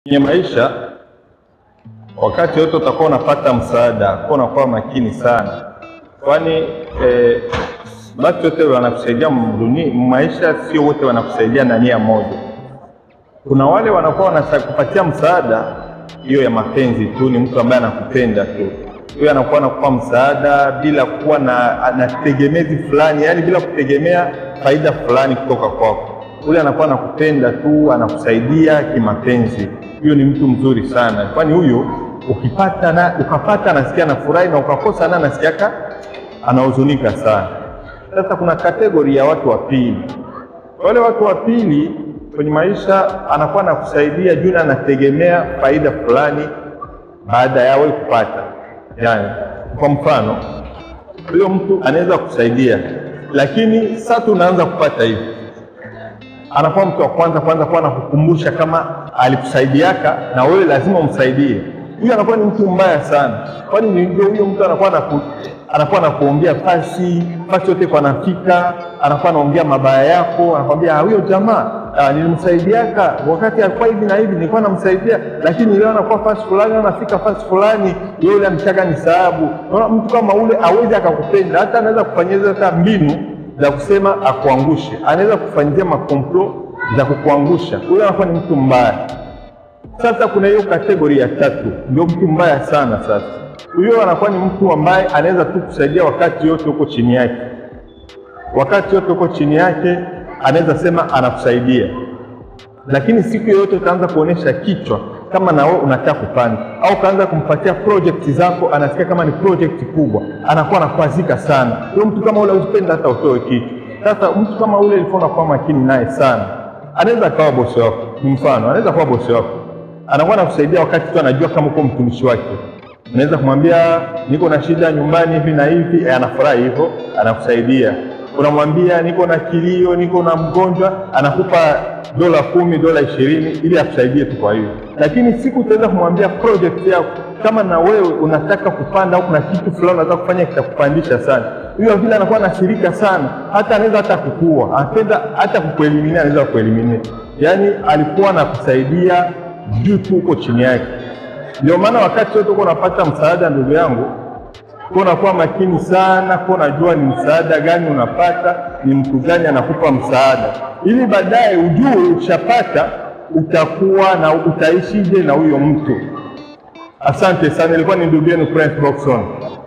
Kwenye maisha wakati wote utakuwa unapata msaada, kuwa unakuwa makini sana, kwani eh, watu wote wanakusaidia mduni maisha, sio wote wanakusaidia na nia moja. Kuna wale wanakuwa wanakupatia msaada hiyo ya mapenzi tu, ni mtu ambaye anakupenda tu, huyo anakuwa anakupa msaada bila kuwa na, na tegemezi fulani, yani bila kutegemea faida fulani kutoka kwako. Ule anakuwa anakupenda tu, anakusaidia kimapenzi huyo ni mtu mzuri sana, kwani huyo ukipata na ukapata anasikia anafurahi na ukakosa na anasikia anahuzunika sana. Sasa kuna kategori ya watu wa pili. Wale watu wa pili kwenye maisha anakuwa anakusaidia juu anategemea faida fulani baada ya wewe kupata. Yani, kwa mfano huyo mtu anaweza kusaidia, lakini sasa tunaanza kupata hivi anakuwa mtu wa kwanza kwanza kuwa anakukumbusha kama alikusaidiaka na wewe lazima umsaidie. Huyu anakuwa ni mtu mbaya sana, kwani ndio huyo mtu anakuwa anaku, anakuwa anakuombea pasi pasi yote kwa nafika, anakuwa anaongea mabaya yako, anakwambia huyo jamaa nilimsaidiaka wakati alikuwa hivi na hivi, nilikuwa namsaidia, lakini leo anakuwa fasi fulani, anafika fasi fulani, yule amtaka ni sababu. Unaona, mtu kama ule awezi akakupenda, hata anaweza kufanyia hata mbinu za kusema akuangushe, anaweza kufanyia makomplo za kukuangusha. Huyo anakuwa ni mtu mbaya. Sasa kuna hiyo kategori ya tatu, ndio mtu mbaya sana. Sasa huyo anakuwa ni mtu ambaye anaweza tu kusaidia wakati yote huko chini yake, wakati yote huko chini yake anaweza sema anakusaidia, lakini siku yoyote utaanza kuonesha kichwa kama na wewe unataka kupanda au kaanza kumpatia project zako, anasikia kama ni project kubwa, anakuwa anakwazika sana. Huyo mtu kama ule usipenda hata utoe kitu. Sasa mtu kama ule ilikuwa unakuwa makini naye sana. Anaweza akawa bosi wako, ni mfano, anaweza kuwa bosi wako, anakuwa anakusaidia wakati tu anajua kama uko mtumishi wake. Unaweza kumwambia niko na shida nyumbani hivi na hivi, eh, anafurahi hivyo, anakusaidia unamwambia niko na kilio, niko na mgonjwa, anakupa dola kumi, dola ishirini ili akusaidie tu. Kwa hiyo lakini siku utaweza kumwambia project yako, kama na wewe unataka kupanda au kuna kitu fulani unataka kufanya kitakupandisha sana, huyo vile anakuwa anashirika sana, hata anaweza hata kukua, anapenda hata kukueliminia, anaweza kukueliminia. Yani alikuwa anakusaidia juu tu uko chini yake. Ndio maana wakati wote uko unapata msaada, ndugu yangu kwa unakuwa makini sana, kwa unajua ni msaada gani unapata, ni mtu gani anakupa msaada, ili baadaye ujue ukishapata utakuwa na utaishije na huyo mtu. Asante sana, ilikuwa ni ndugu yenu Prince Boxon.